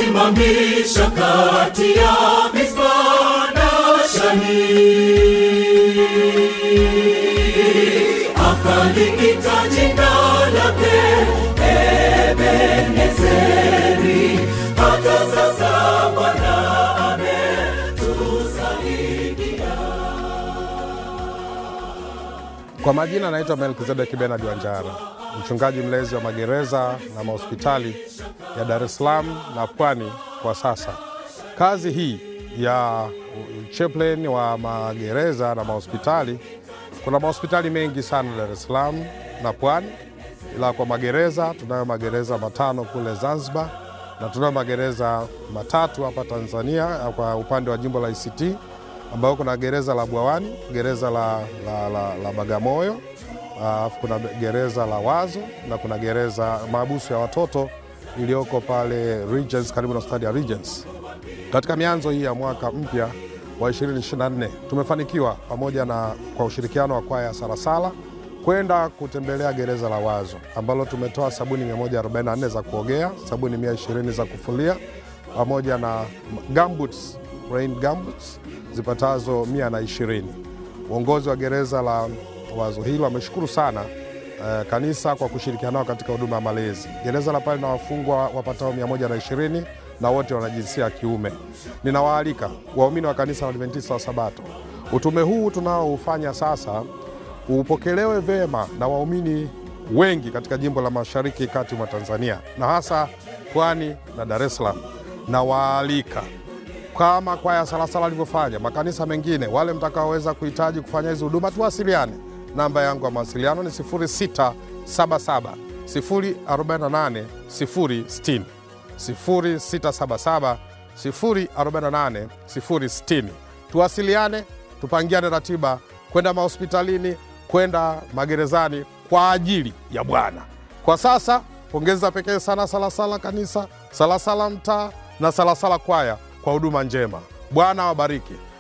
akasimamisha kati ya Mispa na Shani, akaliita jina lake Ebenezeri. Hata sasa Bwana ametusaidia. Kwa majina naitwa Melkizedeki Benard Wanjara, mchungaji mlezi wa magereza na mahospitali ya Dar es Salaam na Pwani kwa sasa. Kazi hii ya chaplain wa magereza na mahospitali, kuna mahospitali mengi sana Dar es Salaam na Pwani, ila kwa magereza tunayo magereza matano kule Zanzibar na tunayo magereza matatu hapa Tanzania kwa upande wa jimbo la ICT ambayo kuna gereza la Bwawani, gereza la, la, la, la Bagamoyo, alafu kuna gereza la Wazo na kuna gereza maabusu ya watoto iliyoko pale Regents, karibu na hospitali ya Regents. Katika mianzo hii ya mwaka mpya wa 2024 tumefanikiwa pamoja na kwa ushirikiano wa kwaya ya Salasala kwenda kutembelea gereza la Wazo ambalo tumetoa sabuni 144 za kuogea, sabuni 120 za kufulia pamoja na gumboots, rain gumboots zipatazo 120. Uongozi wa gereza la Wazo hilo ameshukuru sana eh, kanisa kwa kushirikiana nao katika huduma ya malezi. Gereza la pale na wafungwa wapatao 120 na wote wana jinsia ya kiume. Ninawaalika waumini wa kanisa la Adventista wa Sabato, utume huu tunaoufanya sasa upokelewe vema na waumini wengi katika jimbo la Mashariki kati mwa Tanzania na hasa Pwani na Dar es Salaam. Nawaalika kama kwaya Salasala alivyofanya, makanisa mengine, wale mtakaoweza kuhitaji kufanya hizi huduma, tuwasiliane. Namba yangu ya mawasiliano ni 0677 048 060, 0677 048 060. Tuwasiliane, tupangiane ratiba kwenda mahospitalini, kwenda magerezani kwa ajili ya Bwana. Kwa sasa pongeza pekee sana Salasala kanisa, Salasala mtaa na Salasala kwaya kwa huduma njema. Bwana awabariki.